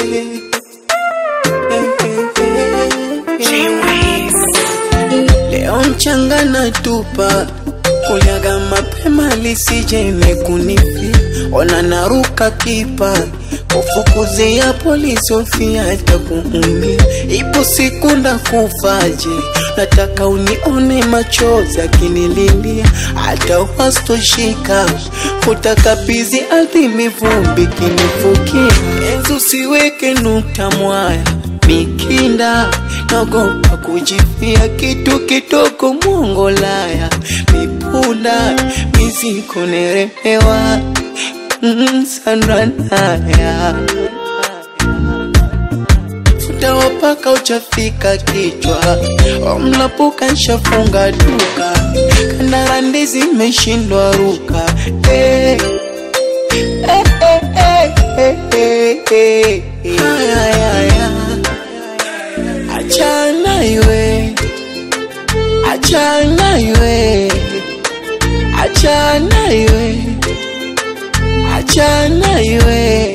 Leo mchanga na tupa kuliaga mapema lisije imekunifi ona naruka kipa kufukuzia polisi ofia hata kuumia ipo siku ndakufaje nataka unione machozi akinililia hata wastoshika kutakabizi ardhi mivumbi kinifukia enzi usiweke nukta mwaya mikinda naogopa kujifia kitu kidogo mwongolaya mipunda miziko neremewa mm, sanranaya utawapaka uchafika kichwa omlapuka nshafunga duka kandarandi zimeshindwa ruka hey. Hey, hey, hey, hey, hey, hey. Ay, ay, ay, ay. Achana iwe, achana iwe, achana iwe, achana iwe.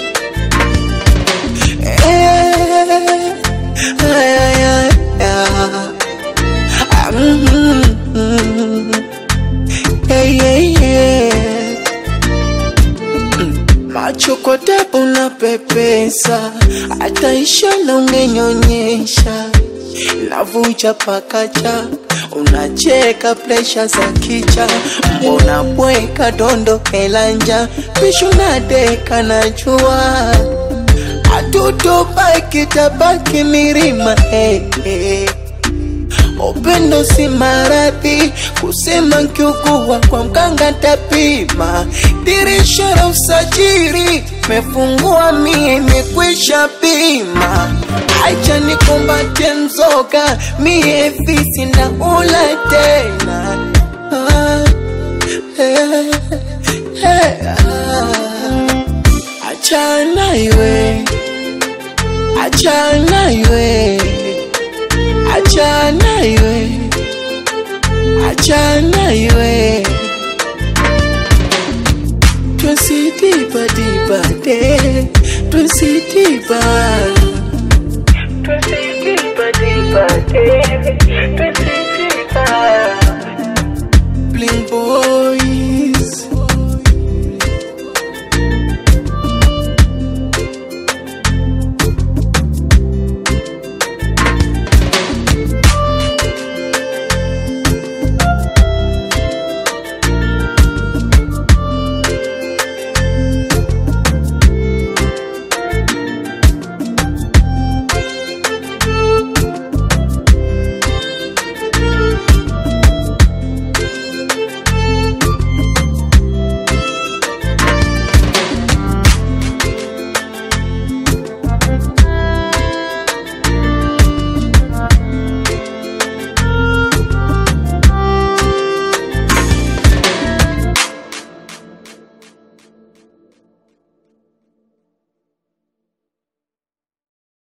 Eh, ay, ay, ay, ah. Ah, mm, mm, eh, eh, eh. Macho kwa tabu na pepesa, hata ishara ungenyonyesha, navuja pakacha, unacheka presha za kicha, mbona bweka dondo kelanja, pishu na deka na jua, hatutobaki tabaki milima hey, hey. Upendo si maradhi, kusema nkiugua kwa mganga tapima. Dirisha la usajili mefungua, mie imekwisha pima. Acha nikumbatie mzoga, mie fisi na ula tena. Ah, eh, eh, ah. Achana iwe, achana iwe achana iwe, achana iwe, twesidiba diba de, twesidiba, twesidiba diba de, twesidiba, bling boy.